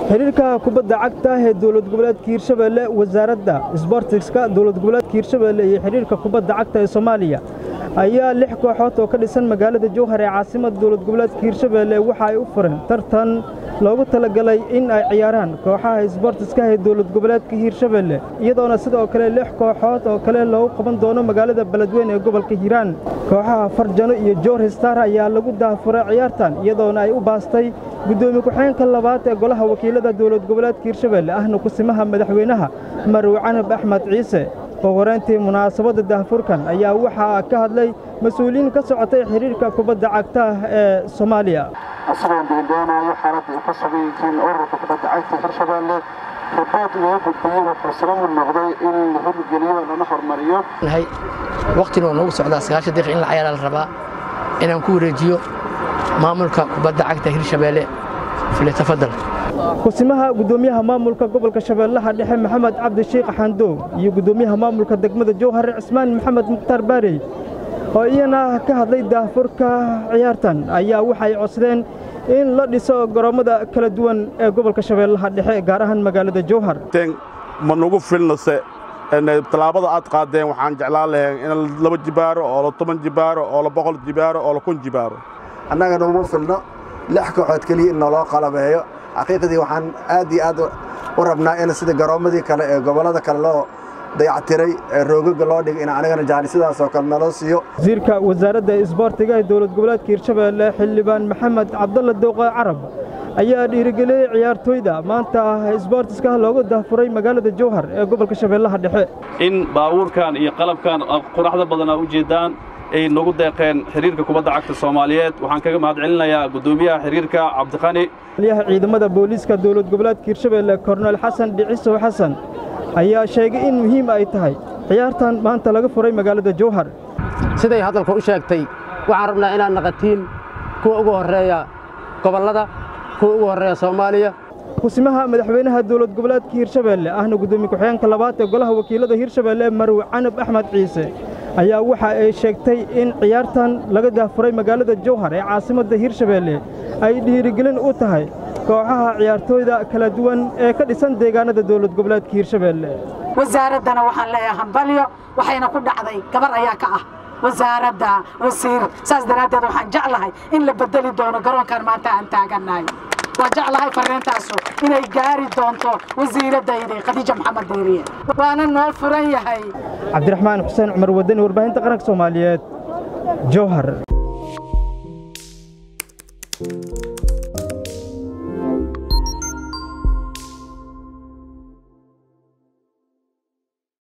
xiriirka kubadda cagta ee dowlad goboleedka hiirshabeelle wasaaradda sbortiska dowlad goboleedka hiirshabeelle iyo xiriirka kubadda cagta ee soomaaliya ayaa lix kooxood oo ka dhisan magaalada jowhar ee caasimada dowlad goboleedka hiirshabeelle waxa ay u fureen tartan loogu talagalay in ay ciyaaraan kooxaha isboortiska ee dowlad goboleedka hiirshabeelle iyadoona sidoo kale lix kooxood oo kale loogu qaban doono magaalada beledweyne ee gobolka hiiraan kooxaha farjano iyo joor histar ayaa lagu daafuray ciyaartan iyadoona ay u baastay guddoomiye ku-xigeenka labaad ee golaha wakiilada dowlad goboleedka hiirshabeelle ahna kusimaha madaxweynaha marwe canab axmed ciise oo horeyntii munaasabadda daahfurkan ayaa waxaa ka hadlay mas-uuliyiin ka socotay xiriirka kubadda cagta ee soomaaliya isagoon deendoonayo xaaladda ay ka sugan yihiin ururka kubadda cagta hirshabeelle ribood loo gudbiyey wuxuu sabab u noqday in la hirgeliyo lana hormariyo waqtina oo noogu socdaa sagaashan daqiiq in la cayaaraa la rabaa inaan ku wareejiyo maamulka kubadda cagta hirshabeelle filetafadal kusimaha guddoomiyaha maamulka gobolka shabeellaha dhexe maxamed cabdi shiikh xandoow iyo guddoomiyaha maamulka degmada jowhar cismaan maxamed mukhtaar baarey oo iyana ka hadlay daahfurka ciyaartan ayaa waxay codsadeen in la dhiso garoommada kala duwan ee gobolka shabeellaha dhexe gaar ahaan magaalada jowhar ma nugu filnase tallaabada aad qaadeen waxaan jeclaan lahayn in laba jibaaro oo la toban jibaaro oo la boqol jibaaro oo la kun jibaaro annagana uma filno lix kooxood keliya in naloo qalabeeyo xaqiiqdii waxaan aad iyo aad u rabnaa in sida garoommadii kale ee gobollada kale loo dayactiray ee roogaga loo dhigay in anigana jaani sidaasoo kale naloo siiyo wasiirka wasaaradda isboortiga ee dowlad goboleedka hiirshabeelle xildhibaan maxamed cabdalla dowqe carab ayaa dhiirigeliyey ciyaartooyda maanta isboortiska loogu dahfuray magaalada jowhar ee gobolka shabeellaha dhexe in baabuurkan iyo qalabkan quraxda badan aa u jeeddaan ay nagu deeqeen xiriirka kubadda cagta soomaaliyeed waxaan kaga mahad celinayaa guddoomiyaha xiriirka cabdiqani aliyaha ciidamada booliiska dowlad goboleedka hiirshabeelle korneyl xasan dhicisow xasan ayaa sheegay in muhiim ay tahay ciyaartan maanta laga furay magaalada jowhar siday hadalka u sheegtay waxaan rabnaa inaad naqatiin kuwa ugu horreeya gobollada kuwa ugu horreeya soomaaliya kusimaha madaxweynaha dowlad goboleedka hiirshabeelle ahna guddoomiye ku-xigeenka labaad ee golaha wakiilada hiirshabeelle marwe canab axmed ciise ayaa waxa ay sheegtay in ciyaartan laga daafuray magaalada jowhar ee caasimadda hiirshabeelle ay dhiirigelin u tahay kooxaha ciyaartooyda kala duwan ee ka dhisan deegaanada dowlad goboleedka hiirshabeelle wasaaraddana waxaan leeyahay hambalyo waxayna ku dhacday gabar ayaa ka ah wasaaradda wasiir saas daraaddeed waxaan jeclahay in la bedeli doono garoonkan maanta aan taagannahay waa jeclahay farriintaasu inay gaari doonto wasiiraddaydi khadiija maxamed deeriye waana noo furan yahay cabdiraxmaan xuseen cumar wadani warbaahinta qaranka soomaaliyeed jowhar